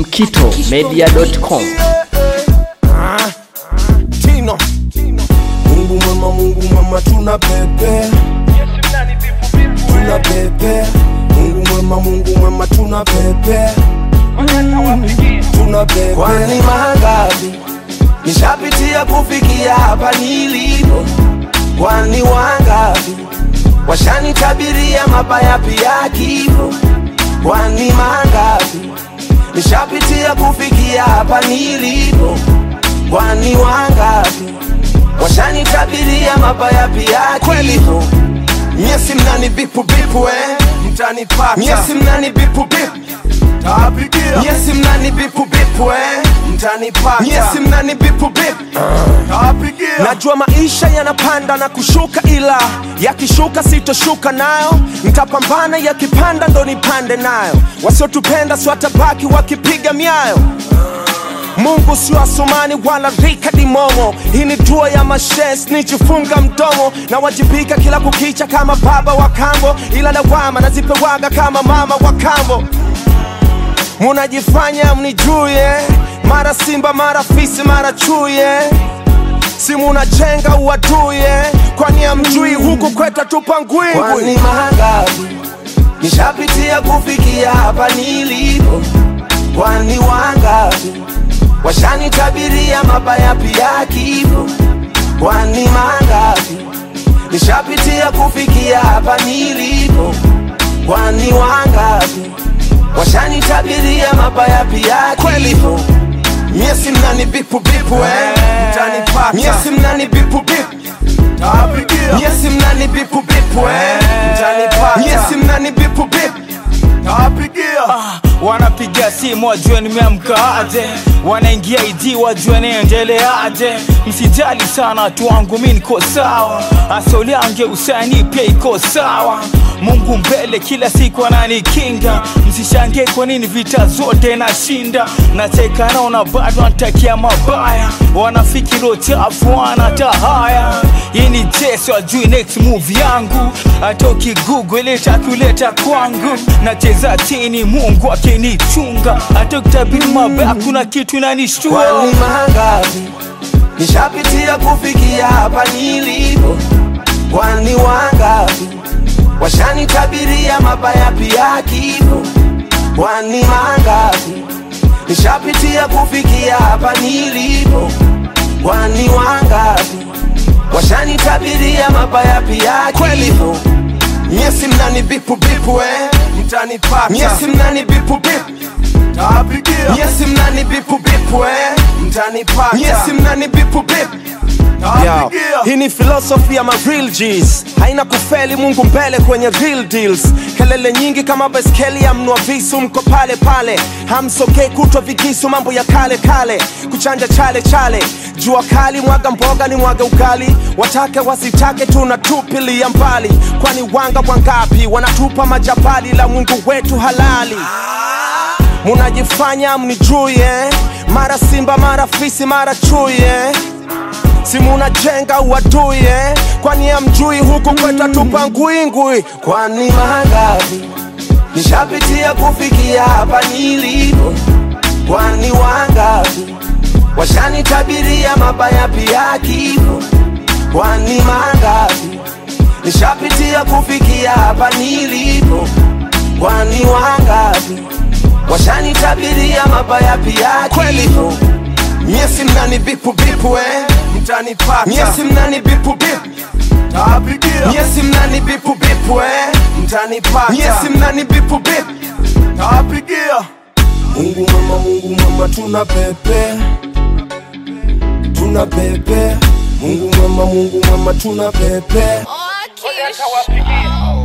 mkitomedia.com. Tino. Mungu mwema, Mungu mwema, tuna pepe, tuna pepe. Mungu mwema, Mungu mwema, tuna pepe, tuna pepe. Kwani mangapi nishapitia kufikia hapa nilipo? Kwani wangapi washanitabiria mabaya pia kifo? Kwani mangapi nishapitia kufikia hapa nilipo? Kwani wangapi washanitabiria mabaya pia kifo? Nyesi mnani bipu bipu eh, mtanipata. Nyesi mnani bipu bipu tawapigia. Nyesi mnani bipu bipu eh mtanipata. Nyesi mnani bipu bipu tawapigia. Najua maisha yanapanda na kushuka, ila yakishuka sitoshuka nayo, nitapambana. Yakipanda ndo nipande nayo, wasiotupenda si watabaki wakipiga miayo. Mungu sio Asumani wala Rika Dimomo. Hii ni dua ya mashes, nijifunga mdomo na wajibika kila kukicha kama baba wa kambo, ila lawama nazipewaga kama mama wa kambo. Munajifanya mnijue, mara simba mara fisi mara chuye si munajenga uaduye, kwani amjui huku kweta tupa ngwingwi. Kwani mangapi nishapitia kufikia hapa nilipo? Kwani wangapi washanitabiria mabaya pia kifo? Kwani mangapi nishapitia kufikia hapa nilipo? Kwani wangapi washanitabiria mabaya pia kifo? Nyesi mnani bipu bipu eh, mtanipata. Nyesi mnani bipu bipu tawapigia. Nyesi mnani bipu bipu eh, mtanipata. Nyesi mnani bipu bipu tawapigia. wanapiga simu wajue nimeamka aje, wanaingia ID wajue naendelea aje. Msijali sana tu wangu mi niko sawa, asoli yange usani pia iko sawa. Mungu mbele kila siku ananikinga, msishangie kwa nini vita zote nashinda. Nacheka naona bado anatakia mabaya, wanafikiri chafu wanata haya. Hii ni Jesu ajui next move yangu, hata ukigugu leta kuleta kwangu. Nacheza chini Mungu akinichunga, hata ukitabiri mabaya kuna kitu inanishtua. Kwani mangapi nishapitia kufikia hapa nilipo? Kwani wangapi washanitabiria mabaya pia kifo? Kwani mangapi nishapitia kufikia hapa nilipo? Kwani wangapi washanitabiria mabaya pia kifo? Nyesi mnani bipu bipu eh, mtanipata. Nyesi mnani bipu bipu tawapigia. Nyesi mnani bipu bipu eh mtanipata. Nyesi mnani bipu bipu Yo, tawapigia. hii ni philosophy ya ma real G's haina kufeli Mungu mbele kwenye real deals kelele nyingi kama beskeli ya mnua visu mko pale pale hamsokei kutwa vikisu mambo ya kale kale kuchanja chale chale jua kali mwaga mboga ni mwaga ugali watake wasitake tunatupilia mbali kwani wanga wangapi wanatupa majabali la Mungu wetu halali munajifanya mnijuye mara simba mara fisi mara chuye si munajenga uaduye kwani amjui huku kweta tupa ngwingwi kwani mangapi nishapitia kufikia hapa nilipo kwani wangapi washanitabiria mabaya pia kifo kwani mangapi nishapitia kufikia hapa nilipo kwani wangapi washanitabiria mabaya pia kifo Nyesi mnani bipu bipu eh mtanipata. Nyesi mnani bipu bipu tawapigia. Nyesi mnani bipu bipu eh mtanipata. Nyesi mnani bipu bipu tawapigia. Mungu mwema, Mungu mwema, tuna pepe, tuna pepe. Mungu mwema, Mungu mwema, tuna pepe. Oh, Kish.